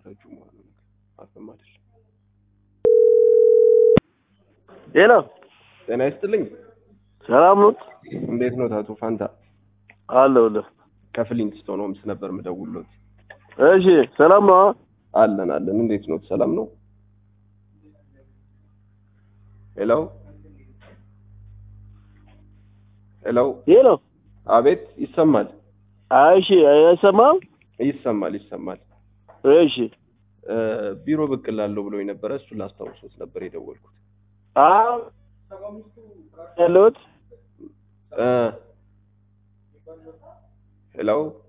ረጅም መሆኑ ነው። አፍም አይደለም። ሄሎ ጤና ይስጥልኝ። ሰላም ኖት? እንዴት ነው አቶ ፋንታ? አለሁልህ። ከፍሊንትስቶን ሆምስ ነበር የምደውልዎት። እሺ ሰላም ነው? አለን አለን። እንዴት ነው? ሰላም ነው? ሄሎ ሄሎ። ሄሎ አቤት፣ ይሰማል እሺ፣ አይሰማም? ይሰማል ይሰማል። እሺ እ ቢሮ ብቅ እላለሁ ብሎ የነበረ እሱን ላስታውሶት ነበር የደወልኩት። አዎ ያለሁት እ ሄሎ